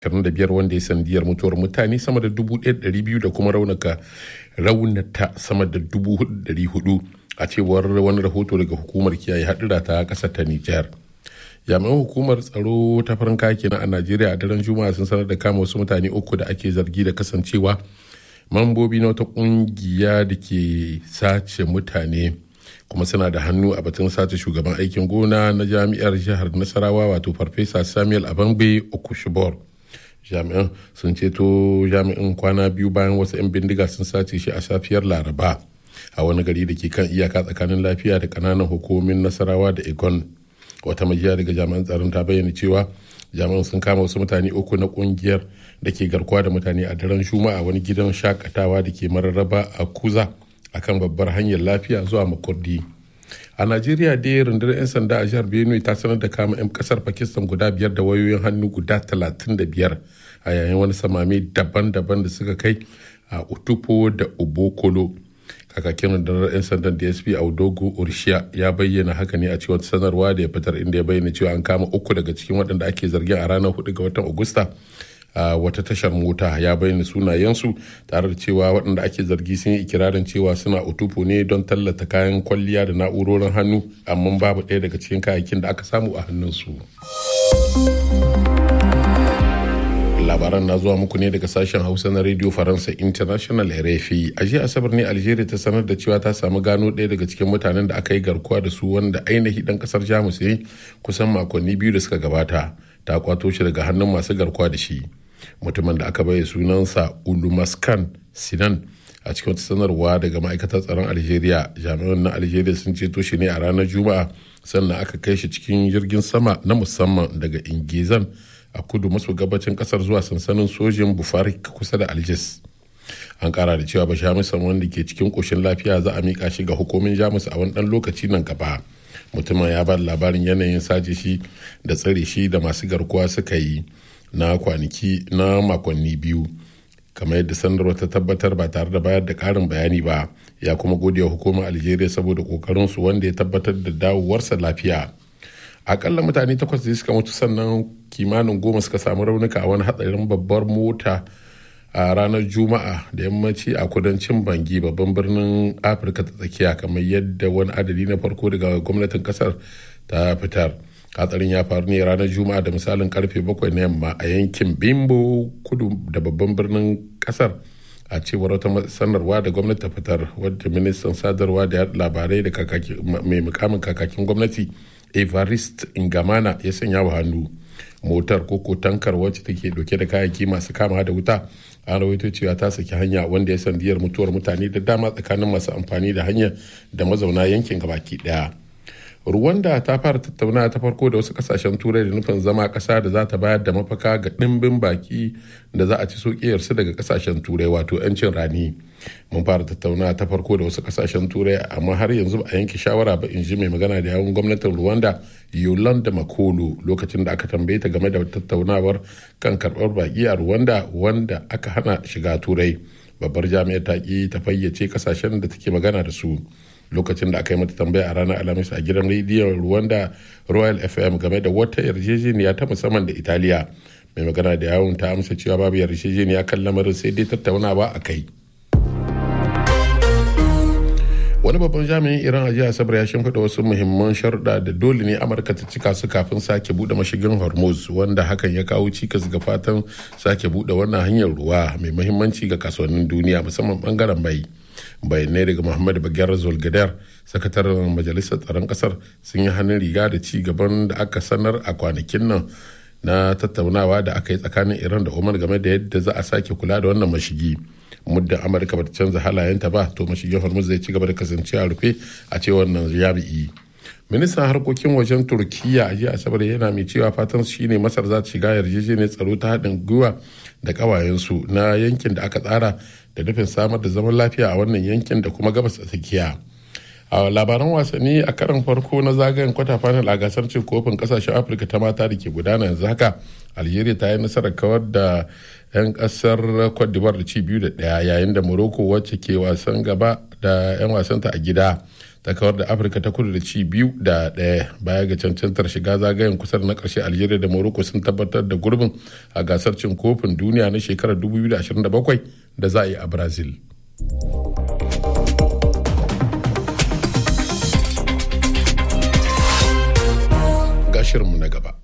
25 wanda ya sandiyar mutuwar mutane sama da 1,200 da kuma raunaka raunata sama da 4,400 a cewar wani rahoto daga hukumar kiyaye hadura ta kasar ta Nijar. jami'an hukumar tsaro ta farin kaki na a najeriya a daren juma'a sun sanar da kama wasu mutane uku da ake zargi da kasancewa mambobi na wata kungiya da ke sace mutane kuma suna da hannu a batun sace shugaban aikin gona na jami'ar jihar nasarawa wato farfesa samuel abangbe okushibor jami'an sun ceto jami'in kwana biyu bayan wasu 'yan bindiga sun sace shi a safiyar laraba a wani gari da ke kan iyaka tsakanin lafiya da kananan hukumomin nasarawa da egon wata majiya daga jami'an tsaron ta bayyana cewa jami'an sun kama wasu mutane uku na kungiyar da ke garkuwa da mutane a daren juma'a wani gidan shakatawa da ke mararraba a kuza akan babbar hanyar lafiya zuwa makurdi a najeriya dai rundunar 'yan sanda a jihar benue ta sanar da kama 'yan kasar pakistan guda biyar da wayoyin hannu guda 35 a yayin wani samami daban-daban da suka kai a utupo da ubokolo kakakin rundunar 'yan sandan dsp audogo urshiya ya bayyana haka ne a cikin sanarwa da ya fitar inda ya bayyana cewa an kama uku daga cikin waɗanda ake zargin a ranar 4 ga watan agusta a wata tashar mota ya bayyana sunayensu tare da cewa waɗanda ake zargi sun yi ikirarin cewa suna utufu ne don tallata kayan kwalliya da na'urorin hannu amma babu ɗaya daga cikin kayayyakin da aka samu a hannunsu. labaran na zuwa muku ne daga sashen hausa na radio faransa international rfi a jiya asabar ne algeria ta sanar da cewa ta samu gano ɗaya daga cikin mutanen da aka yi garkuwa da su wanda ainihi ɗan ƙasar jamus ne kusan makonni biyu da suka gabata ta kwato shi daga hannun masu garkuwa da shi mutumin da aka bayyana sunansa ulumaskan sinan a cikin wata sanarwa daga ma'aikatar tsaron algeria jami'an na algeria sun ceto shi ne a ranar juma'a sannan aka kai shi cikin jirgin sama na musamman daga ingizan a kudu maso gabacin kasar zuwa sansanin sojin bufari kusa da aljis an kara da cewa bashamusan wanda ke cikin koshin lafiya za a mika shi ga hukumin jamus a wani dan lokaci nan gaba mutumin ya ba labarin yanayin sace shi da tsare shi da masu garkuwa suka yi na kwanaki na makonni biyu kamar yadda sanarwa ta tabbatar ba tare da bayar da karin bayani ba ya kuma gode wa hukumar algeria saboda kokarin su wanda ya tabbatar da dawowarsa lafiya akalla mutane takwas da suka mutu sannan kimanin goma suka samu raunuka a wani hatsarin babbar mota a ranar juma'a da yammaci a kudancin bangi babban birnin afirka ta tsakiya kamar yadda wani adadi na farko daga gwamnatin kasar ta fitar hatsarin ya faru ne ranar juma'a da misalin karfe bakwai na yamma a yankin bimbo kudu da babban birnin kasar a cewar wata sanarwa da gwamnati ta fitar wadda ministan sadarwa da labarai da mai mukamin kakakin gwamnati evarist ingamana ya sanya wa hannu motar koko tankar wacce take dauke da kayayyaki masu kama da wuta an rawaito cewa ta saki hanya wanda ya sandiyar mutuwar mutane da dama tsakanin masu amfani da hanyar da mazauna yankin gabaki daya Rwanda ta fara tattaunawa ta farko da wasu kasashen turai da nufin zama kasa da za ta bayar da mafaka ga ɗimbin baki da za a ci sokiyarsu daga kasashen turai wato 'yancin rani. Mun fara tattaunawa ta farko da wasu kasashen turai amma har yanzu ba a yanke shawara ba in ji mai magana da yawun gwamnatin Rwanda Yolanda Makolo lokacin da aka tambaye ta game da tattaunawar kan karɓar baki a Rwanda wanda aka hana shiga turai. Babbar jami'ar ta ki ta fayyace kasashen da take magana da su. lokacin da aka yi mata tambaya a ranar alhamis a gidan rediyon rwanda royal fm game da wata yarjejeniya ta musamman da italiya mai magana da yawon ta amsa cewa babu yarjejeniya kan lamarin sai dai tattaunawa a kai wani babban jami'in iran a jiya asabar ya shimfiɗa wasu muhimman sharuɗa da dole ne amurka ta cika su kafin sake buɗe mashigin hormuz wanda hakan ya kawo cikas ga fatan sake buɗe wannan hanyar ruwa mai muhimmanci ga kasuwannin duniya musamman bangaren mai bayanai daga muhammad bagyar zolgadar sakataren majalisar tsaron kasar sun yi hannun riga da ci gaban da aka sanar a kwanakin nan na tattaunawa da aka yi tsakanin iran da umar game da yadda za a sake kula da wannan mashigi muddin amurka bata canza halayenta ba to mashigin hormuz zai ci gaba da kasancewa rufe a cewar nan jami'i ministan harkokin wajen turkiya a jiya asabar yana mai cewa fatan shine masar za ta shiga yarjejeniyar tsaro ta haɗin gwiwa da ƙawayensu na yankin da aka tsara da nufin samar da zaman lafiya a wannan yankin da kuma gabas a tsakiya a labaran wasanni a karan farko na zagayen kwata final a gasar cin kofin kasashen afirka ta mata da ke gudana yanzu haka algeria ta yi nasarar kawar da 'yan kasar cote d'ivoire da ci biyu da daya yayin da morocco wacce ke wasan gaba da 'yan wasanta a gida ta kawar da afirka ta kudu da ci biyu da ɗaya baya ga cancantar shiga zagayen kusa na ƙarshe algeria da morocco sun tabbatar da gurbin a gasar cin kofin duniya na shekarar 2027 da za a yi a brazil ga shirinmu na gaba